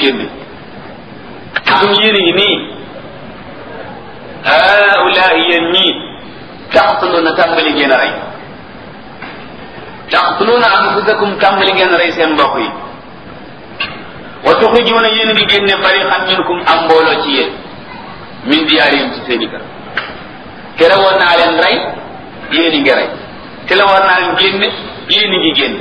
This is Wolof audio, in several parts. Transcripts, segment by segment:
génn suñu yéen yi nii haulahi yéen ñii taqtuluuna tàmbali ngeen a rey taqtuluuna anfusakum tàmbali ngeen a rey seen mbokk yi wa tuxrijuuna yéen a ngi génne fariqan minkum am mbooloo ci yéen min diyaarihim ci seen i kër tere woon naa leen rey yéen a ngi rey te la war naa leen génne yéen a ngi génne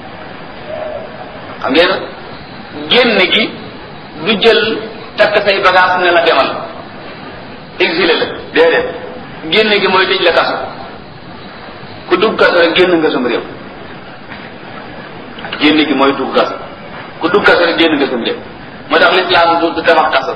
xam ngeen génn gi du jël takk say bagage ne la demal exilé la déedéet génn gi mooy tëj la kaso ku dugg kaso rek génn nga sam réew génn gi mooy dugg kaso ku dugg kaso rek génn nga sam réew moo tax lislaam du du tabax kaso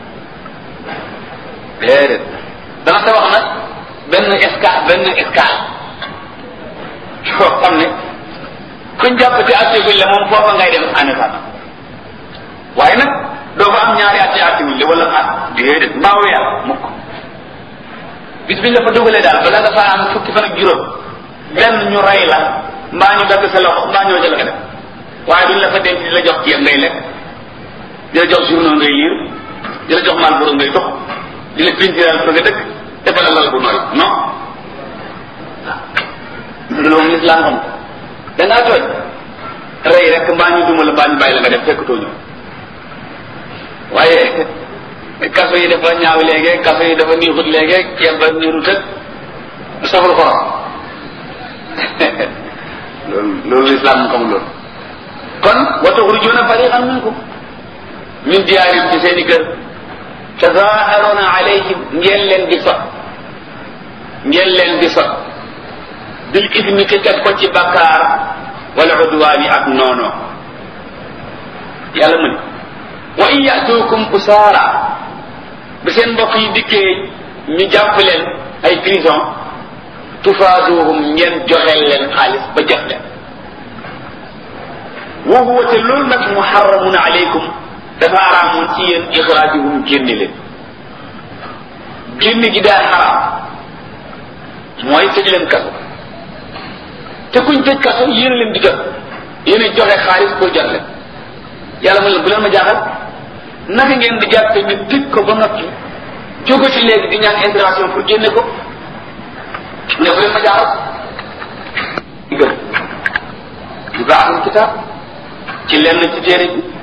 déedéet dana tabax nag benn escale benn escale yoo xam ne kuñ jàpp ci activité la moom foofa ngay dem en état waaye nag doo fa am ñaari at ci activité wala at déedéet mbaa weer mukk bis biñ la fa dugalee daal bala nga fa am fukki fan ak juróom benn ñu rey la mbaa ñu dagg sa loxo mbaa ñoo jël nga def waaye duñ la fa denc di la jox ceeb ngay lekk di la jox journaux ngay liir di la jox Marlboro ngay dox di la pintiral fa nga dëkk defal la lal bu nooy non waaw loolu moom lislaam xam da ngaa tooñ rey rek mbaa ñu duma la mbaa ñu bàyyi la nga def fekk tooñu waaye kaso yi dafa ñaaw léegi kaso yi dafa niixut léegi ceeb ba niiru tëg saful xorom loolu loolu lislaam mu xamul loolu kon wa tuxrijuuna fariqan minkum min diyaarim ci seen i kër tazaaharuuna alayhim ngeen leen di sot ngeen leen di sot bil ismi te teg ko ci bakkaar wala udwaani ak noono yàlla mu ne wa in yatuukum usaara bi seen mbokk yi dikkee ñu jàpp leen ay prison tufaaduhum ngeen joxeel leen xaalis ba jox leen wa huwa te loolu nag muharramun alaykum dafa araamoon ci yéen ixraajuhum génne leen génne gi daa xaraam mooy tëj leen kaso te kuñ tëj kaso yéen leen di jot yéen a joxe xaalis pour jot leen yàlla mu leen bu leen ma jaaxal naka ngeen di jàppe ñu tëj ko ba noppi jóge ci léegi di ñaan intervention pour génne ko ne bu leen ma jaaxal gëm du baaxul kitaab ci lenn ci téere bi